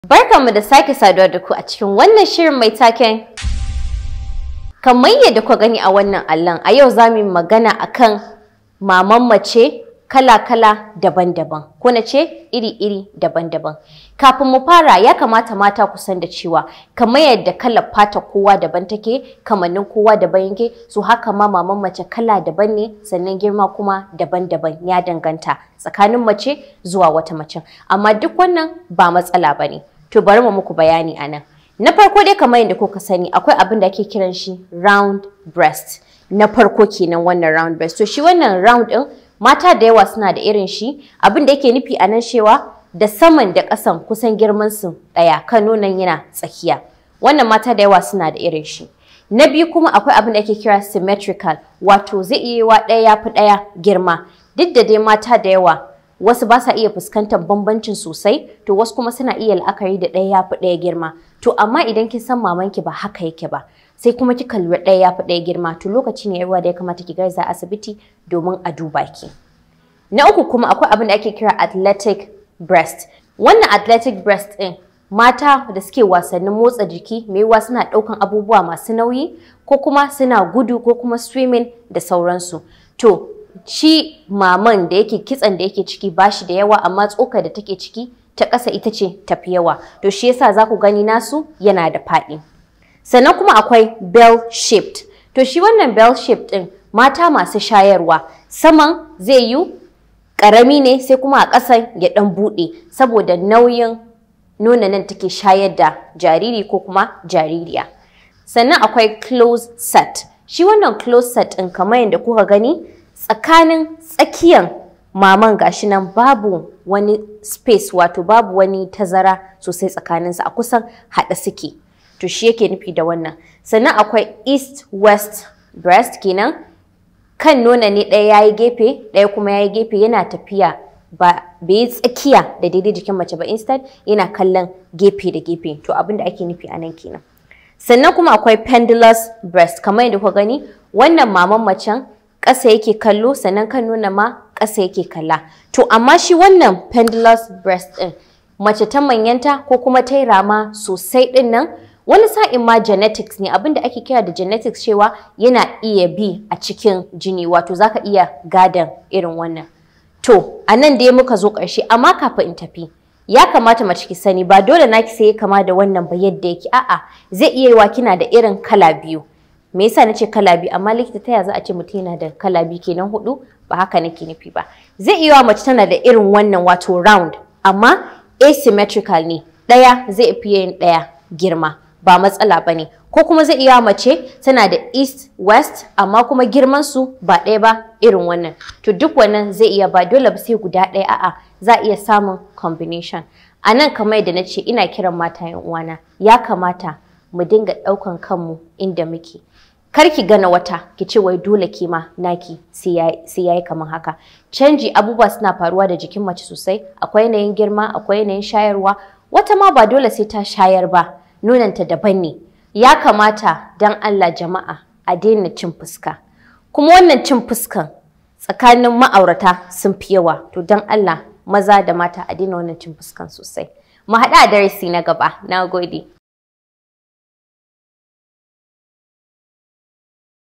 Barkanmu da sake saduwa da ku a cikin wannan shirin mai taken kamar yadda ku gani a wannan allon a yau za mu yi magana akan maman mace kala-kala daban-daban ko na ce iri-iri daban-daban kafin mu fara ya kamata mata ku san da cewa kamar yadda kalar fata kowa daban take kamannin kowa daban yake so haka ma maman mace kala daban ne sannan girma kuma daban-daban ya danganta tsakanin mace zuwa wata mace amma duk wannan ba matsala ba ne to bari mu muku bayani a nan na farko dai kamar yadda kuka sani akwai abin da ake kiran shi round breast na farko kenan wannan round breast to shi wannan round din mata da yawa suna da irin shi abin da yake nufi a nan cewa da saman da ƙasan kusan girman su ɗaya kan nonon yana tsakiya wannan mata da yawa suna da irin shi na biyu kuma akwai abin da ake kira symmetrical wato zai iya yiwa ɗaya ya fi ɗaya girma duk da dai mata da yawa wasu ba sa iya fuskantar bambancin sosai to wasu kuma suna iya la'akari da ɗaya ya fi ɗaya girma to amma idan kin san mamanki ba haka yake ba sai kuma kika lura ɗaya ya fi ɗaya girma to lokaci ne yawa da ya kamata ki garza asibiti domin a duba ki na uku kuma akwai abin da ake kira athletic breast wannan athletic breast ɗin mata da suke wasannin motsa jiki mai yiwuwa suna ɗaukan abubuwa masu nauyi ko kuma suna gudu ko kuma swimming da sauransu to shi maman da yake kitsan da yake ciki bashi da yawa amma tsoka da take ciki ta ƙasa ita ce tafi yawa to shi yasa za ku gani nasu yana da faɗi sannan kuma akwai bell shaped to shi wannan bell shaped ɗin mata masu shayarwa saman zai yi ƙarami ne sai kuma a ƙasan ya ɗan buɗe saboda nauyin nuna nan take shayar da jariri ko kuma jaririya sannan akwai close set shi wannan close set ɗin kamar yadda kuka gani tsakanin tsakiyan maman gashi nan babu wani space wato babu wani tazara sosai tsakaninsa a kusan haɗe suke to shi yake nufi da wannan sannan akwai east west breast kenan kan nuna ne ɗaya yayi gefe ɗaya kuma yayi gefe yana tafiya ba bai yi tsakiya da daidai jikin mace ba instead yana kallon gefe da gefe to abin da ake nufi a nan kenan sannan kuma akwai pendulous breast kamar yadda kuka gani wannan maman macen ƙasa yake kallo sannan kan nuna ma ƙasa yake kalla to amma shi wannan pendulous breast ɗin mace ta manyanta ko kuma ta yi rama sosai ɗin nan wani sa'in ma genetics ne abinda ake kira da genetics cewa yana iya bi a cikin jini wato zaka iya gadan irin wannan to a nan dai muka zo ƙarshe amma kafin in tafi ya kamata mace ki sani ba dole naki sai ya kama da wannan ba yadda yake a'a zai iya yiwa kina da irin kala biyu me yasa nace kala biyu amma likita ta ya za a ce mutum yana da kala biyu kenan hudu ba haka nake nufi ba zai iya mace tana da irin wannan wato round amma asymmetrical ne ɗaya zai fi yin ɗaya girma ba matsala ba ne ko kuma zai iya mace tana da east west amma kuma girman su ba ɗaya ba irin wannan to duk wannan zai iya ba dole ba sai guda ɗaya a'a za a iya samun combination a nan kamar yadda na ce ina kiran mata yan uwana ya kamata mu dinga ɗaukan kanmu inda muke kar ki gana wata ki ce wai dole ki ma naki sai yayi kamar haka canji abubuwa suna faruwa da jikin mace sosai akwai yanayin girma akwai yanayin shayarwa wata ma ba dole sai ta shayar ba nonanta daban ne ya kamata dan Allah jama'a a daina cin fuska kuma wannan cin fuskan tsakanin ma'aurata sun fi yawa to dan Allah maza da mata a daina wannan cin fuskan sosai mu haɗa a darasi na gaba na gode